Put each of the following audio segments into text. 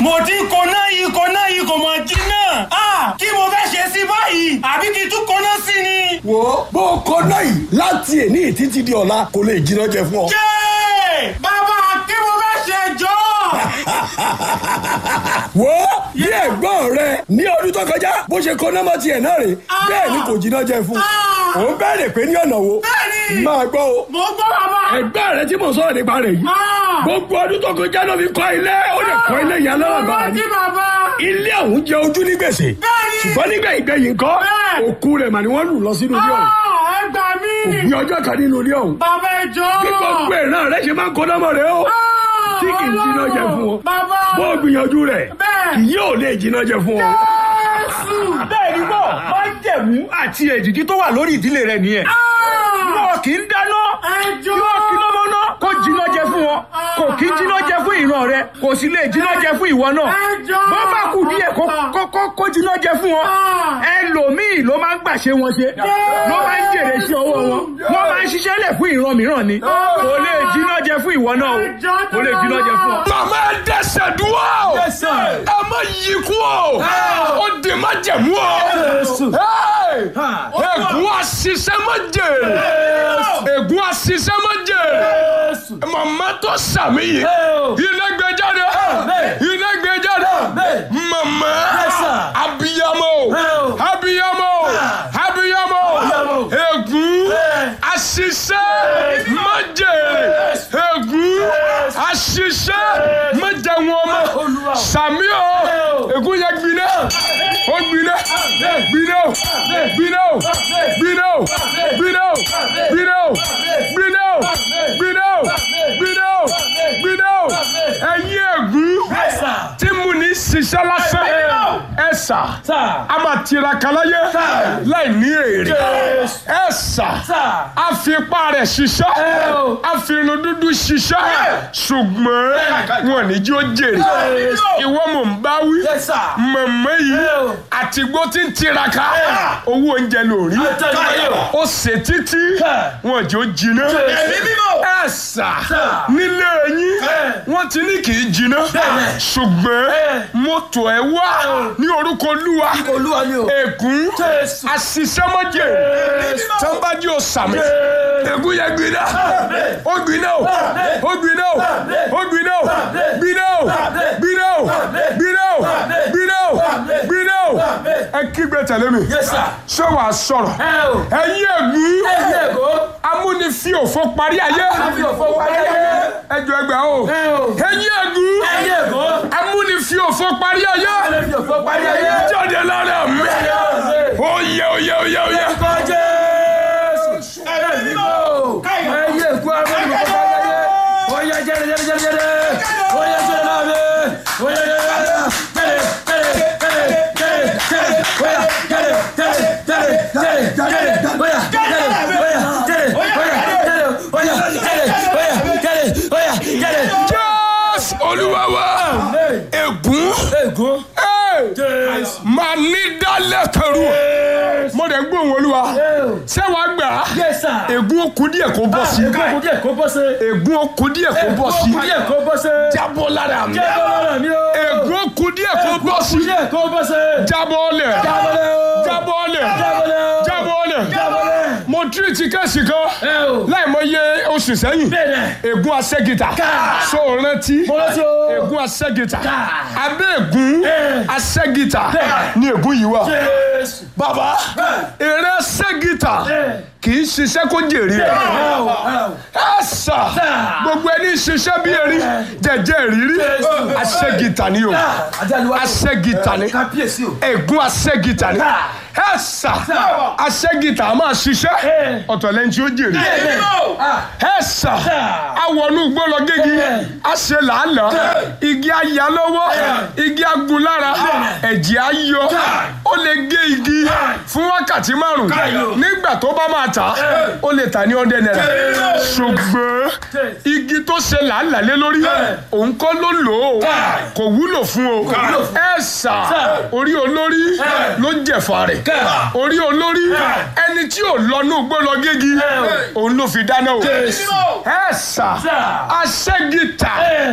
mo ti ń koná yìí koná yìí kò mọ̀ jiná. Ah, kí mo fẹ́ ṣe sí báyìí àbí kí n tún koná sí ni. wo bó o kọ náà yìí láti èní títí di ọ̀la kò lè jiná jẹ fún ọ. Yéè! bàbá kí mo fẹ́ ṣe jọ. wo bí ẹ̀gbọ́n rẹ ní ọdún tó kọjá bó ṣe kọ nọ́mọ tiẹ̀ náà rè bẹ́ẹ̀ ni kò jiná jẹ fún Ah. òun bẹ̀rẹ̀ pé ní ọ̀nà wo Bẹ́ẹ̀ni. máa gbọ́ o mo gbọ́ bàbá. ẹgbẹ́ rẹ tí mo sọ̀rọ̀ nípa rẹ̀ yìí Ah. gbogbo ọdún tó kọjá ló fi kọ́ ilé ó lè kọ́ ilé yẹn lọ́wọ́ mo gbàrà rántí ni bàbá. ilé ọ̀hún jẹ ojú ní gbèsè Bẹ́ẹ̀ni. ṣùgbọ́n nígbà ìgbẹ̀yìn kọ́ Bẹ́ẹ̀. òkú rẹ̀ mà ni wọ́n lù lọ sínú ilé ọ̀hún Ah, ẹ gbà mí. ní ọjọ́ kan nínú ilé ọ̀hún bàbá ẹ jọ. bí gbogbo ìran rẹ ṣe máa ń kó nọ́mọ rẹ o Ah, tí kì í jiná jẹ fún ọ bàbá. bó o gbìyànjú rẹ̀ Bẹ́ẹ̀. kì yóò lè jiná jẹ fún ọ. Jésù. bẹ́ẹ̀ ni bọ̀ máa ń jẹ̀mú àti èdìdí tó wà lórí ìdílé rẹ nìyẹn. Ah, wọn kì í dáná ẹ jọ. wọn kì í lọ́mọ náà kó jiná jẹ fún wọn kò kì í jiná jẹ fún ìran rẹ kò sì lè jiná jẹ fún ìwọ náà Ẹ jọ. bó bá kù díẹ̀ kó kó kó kó jiná jẹ fún wọn Ah. ẹlòmíì ló máa ń gbàṣe wọn ṣe ló máa ń jèrè sí ọwọ́ wọn wọn máa ń ṣiṣẹ́ lẹ̀ fún ìran mìíràn ni kò lè jiná jẹ fún ìwọ náà o Ẹ jọ kò lè jiná jẹ fún ọ. màmá ẹ dẹ́ṣẹ̀ dúró ẹ má yí kú o ó di má jẹ̀mú o Hey! ègún àṣìṣe má jèrè ègún àṣìṣe má jèrè màmá tó sàmì yìí ilé gbé jáde ilé gbé jáde màmá abiyamọ abiyamọ abiyamọ ègún àṣìṣe má jèrè ègún àṣìṣe má jẹ wọn mọ sàmì o ègún yẹn gbiná ó gbiná gbiná o gbiná o gbiná o gbiná o gbiná o gbiná o gbiná o gbiná o gbiná o ẹ̀yin ègún tí mo ní ṣiṣẹ́ lásán ẹ sà a máa tiraka láyé láì ní èrè ẹ sà a fi ipá rẹ̀ ṣiṣẹ́ a fi irun dúdú ṣiṣẹ́ ṣùgbọ́n wọn ní jí ó jèrè ìwọ mò ń bá wí mọ̀mọ́ yìí àtìgbó tí ń tiraka owó oúnjẹ lórí ó ṣe títí wọn jò jiná ẹ sà nílé yín wọ́n ti ní kì í jiná ṣùgbọ́n mọ́tò ẹ wá ní orúkọ olúwa olúwa ni o. ègún àṣìṣẹ́mọ́jẹ tọ́nbájú ọ̀sàmì ègún yẹn gbiná ó gbiná o ó gbiná o ó gbiná o gbiná o gbiná o gbiná o gbiná o gbiná o ẹ kígbe tẹ̀lé mi ṣé wàá sọ̀rọ̀ ẹ̀yin ègún amúnifí òfò parí ayé ẹjọ ẹgbẹ́ o ẹ̀yin ègún amúnifí òfò parí ayé jáde lára mi oyè oyè oyè oyè. jésù olúwa wa ègún máa ní dálẹ̀ kẹrù mo dẹ̀ ń gbóhùn olúwa ṣé wàá gbà á ègún ó kù díẹ̀ kó bọ́ sí ègún ó kù díẹ̀ kó bọ́ sí jábọ́ lára mi ègún ó kù díẹ̀ kó bọ́ sí jábọ́ lẹ̀ jábọ́ lẹ̀ jábọ́ lẹ̀ mo tírìtì kẹ́sì kan láì mọ iye oṣù sẹ́yìn ègún asẹ́gìtà so rántí ègún asẹ́gìtà abẹ́ ègún asẹ́gìtà ní ègún yìí wà bàbá eré asẹ́gìtà kì í ṣiṣẹ́ kó jèrè ẹ̀ ẹ̀ sà gbogbo ẹni ṣiṣẹ́ bí erin jẹ̀jẹ̀ rírí asẹ́gìtà ni o asẹ́gìtà ni ègún asẹ́gìtà ni ẹ̀ sà asẹ́gìtà máa ṣiṣẹ́ ọ̀tọ̀ lẹ́ni tí ó jèrè ẹ̀ sà awọnú gbọ́lọ̀ gégi a ṣe làálàá igi aya lọ́wọ́ igi agun lára ẹ̀jẹ̀ ayọ ó lè gé igi fún wákàtí márùn nígbà tó bá máa tà ó lè tà ní ọ̀dẹ náírà ṣùgbọ́n igi tó ṣe làálàá lé lórí òun kọ́ ló lò ó kò wúlò fún o ẹ sà orí olórí ló jẹ̀fà rẹ̀ orí olórí ẹni tí ò lọ́nú gbọ́lọ̀ gégi òun ló fi dáná o ẹ sà aṣẹ́gìtà kì í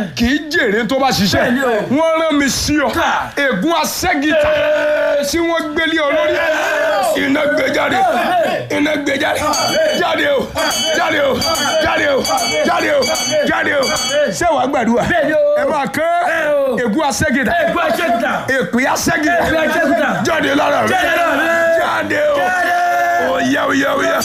jèrè tó bá ṣiṣẹ́ Bẹ́ẹ̀ni o. wọ́n rán mi sí ọ Ká. ègún asẹ́gìtà tí wọ́n gbélé ọ lórí iná gbé jáde iná gbé jáde jáde o jáde o jáde o jáde o jáde o ṣé wàá gbàdúrà Bẹ́ẹ̀ni o. ẹ máa kán o. ègún asẹ́gìtà Ègún aṣẹ́gìtà. èpè asẹ́gìtà Èpè aṣẹ́gìtà. jáde lára rẹ Jáde lára rẹ. jáde o oyá oyá oyá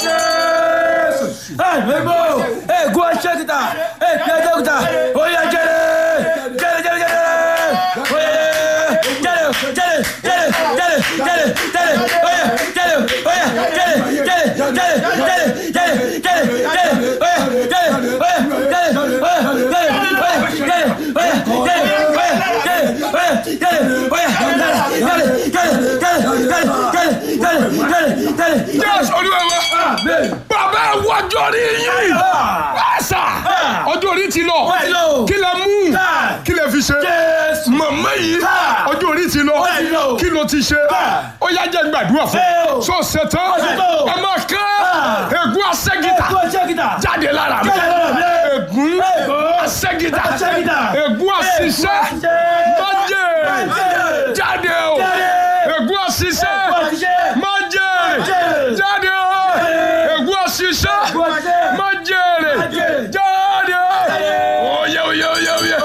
Àgbẹ̀gbọ́ ègún aṣẹ́gìtà. Èpè aṣẹ́gìtà. Oyè jẹ́rẹ̀. Jẹ́rẹ̀ jẹ́rẹ̀ jẹ́rẹ̀. Oyè jẹ́rẹ̀ jẹ́rẹ̀ jẹ́rẹ̀ jẹ́rẹ̀ jẹ́rẹ̀ jẹ́rẹ̀. Oyè jẹ́rẹ̀ oyè jẹ́rẹ̀ jẹ́rẹ̀ jẹ́rẹ̀ jẹ́rẹ̀ jẹ́rẹ̀ jẹ́rẹ̀ jẹ́rẹ̀. Oyè jẹ́rẹ̀ oyè jẹ́rẹ̀ oyè jẹ́rẹ̀ oyè jẹ́rẹ̀ oyè jẹ́rẹ̀ oyè jẹ́rẹ̀ oyè jẹ́rẹ̀ oyè jẹ́rẹ̀ jẹ́rẹ̀ jẹ́rẹ̀ jẹ́rẹ̀ jẹ́rẹ̀ jẹ́rẹ̀ jẹ́rẹ̀ jẹ́rẹ̀. jésù olúwa wa bàbá ẹ wájú orí yín ẹsà ọjọ́ orí ti lọ Ó ti lọ. kí lẹ mú kí lẹ fi ṣe Jésù. màmá yìí ọjọ́ orí ti lọ ti lọ. kí ló ti ṣe ó yá jẹ́ gbàdúrà fún Ẹ o. so ṣetán ṣetán. ẹ máa kán ègún asẹ́gìtà Ègún aṣẹ́gìtà. jáde lára mi Jáde lára mi. ègún Ègún asẹ́gìtà aṣẹ́gìtà. ègún àṣìṣe májè Májè. jáde o Jáde. ègún àṣìṣe májè jáde o ègún àṣìṣe májèrè jáde oyè oyè oyè oyè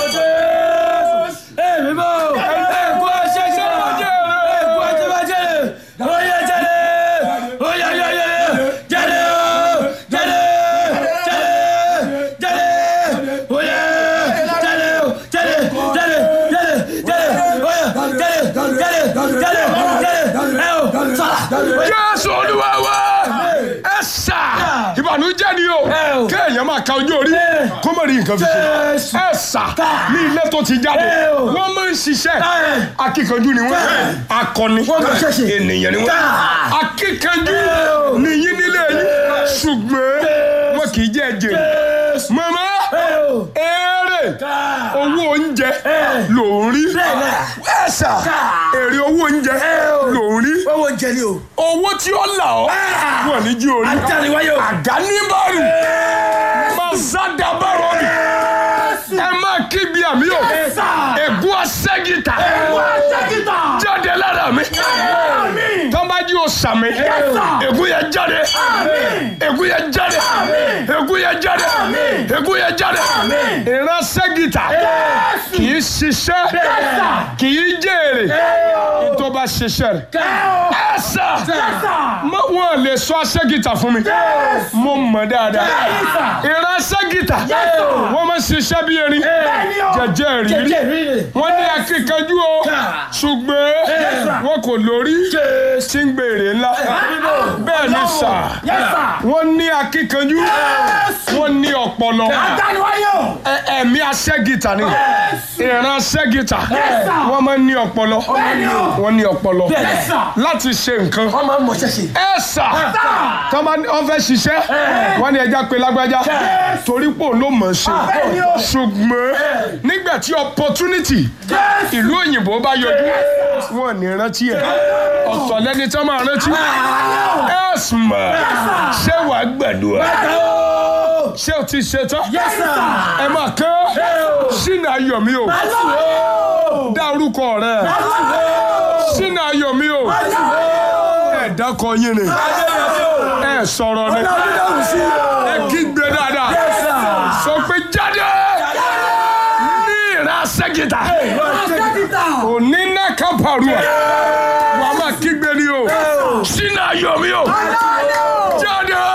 jésù olúwa wa ẹ sà ìbànújẹ́ ni o Ẹ o. kéèyàn máa ka ojú orí kó má rí nǹkan fi ṣe Jésù. ẹ sà ní ilé tó ti jáde Ẹ o. wọ́n máa ń ṣiṣẹ́ Ẹ. akíkanjú ni wọ́n akọni Wọ́n máa ṣẹ̀ṣẹ̀. ènìyàn ni wọ́n Ká. akíkanjú Ẹ o. nìyí nílé yín ṣùgbọ́n wọn kì í jẹ́ jèrè màmá èrè owó oúnjẹ ló ń rí ẹ sà èrè owó oúnjẹ ló ń rí Owó jẹ ni o. owó tí ó là ọ́ wọ́n ní jí orí Àtàríwáyò. àdáníbàrù mazadabarọ ni ẹ máa kígbe àmì o ègún asẹ́gìtà jáde lára mi tọ́mbájú o sàmì ègún yẹn jáde ègún yẹn jáde ègún yẹn jáde ègún yẹn jáde ìran sẹ́gìtà kì í ṣiṣẹ́ kì í jèrè tó bá ṣiṣẹ́ rẹ̀ ẹ sà mọ wọn lè sọ asẹ́gìtà fún mi mo mọ̀ dáadáa ìran asẹ́gìtà wọ́n máa ń ṣiṣẹ́ bí erin jẹjẹ rírí wọ́n ní akíkanjú o ṣùgbọ́n wọn kò lórí tí ń gbèrè ńlá bẹ́ẹ̀ ni sà wọ́n ní akíkanjú wọ́n ní ọpọlọ Ẹ- ẹ̀mí asẹ́gìtà ni ìran asẹ́gìtà wọ́n máa ń ní ọpọlọ wọ́n ní ọpọlọ láti ṣe nǹkan Wọ́n máa ń mọ̀ ṣẹ̀ṣẹ̀. ẹ sà tọ́ bá wọ́n fẹ́ ṣiṣẹ́ wọ́n ní ẹja pé lágbájá torí pò ló mọ̀ ṣe ṣùgbọ́n nígbà tí opportunity ìlú òyìnbó bá yọjú wọn ní rántí ẹ ọ̀tọ̀ lẹ́ni tí wọ́n máa rántí ẹ sùnmọ̀ ṣé wàá gbàdúrà ṣé o ti ṣe tán ẹ máa kán sínú ayọ̀ mi o dá orúkọ rẹ sínú ayọ̀ mi o ẹ dákọ yín ni ẹ sọ̀rọ̀ ni ẹ kígbe dáadáa sọ pé jáde ní ìran sẹ́gìtà òní náà kápárùà wàá máa kígbe ni o sínú ayọ̀ mi o jáde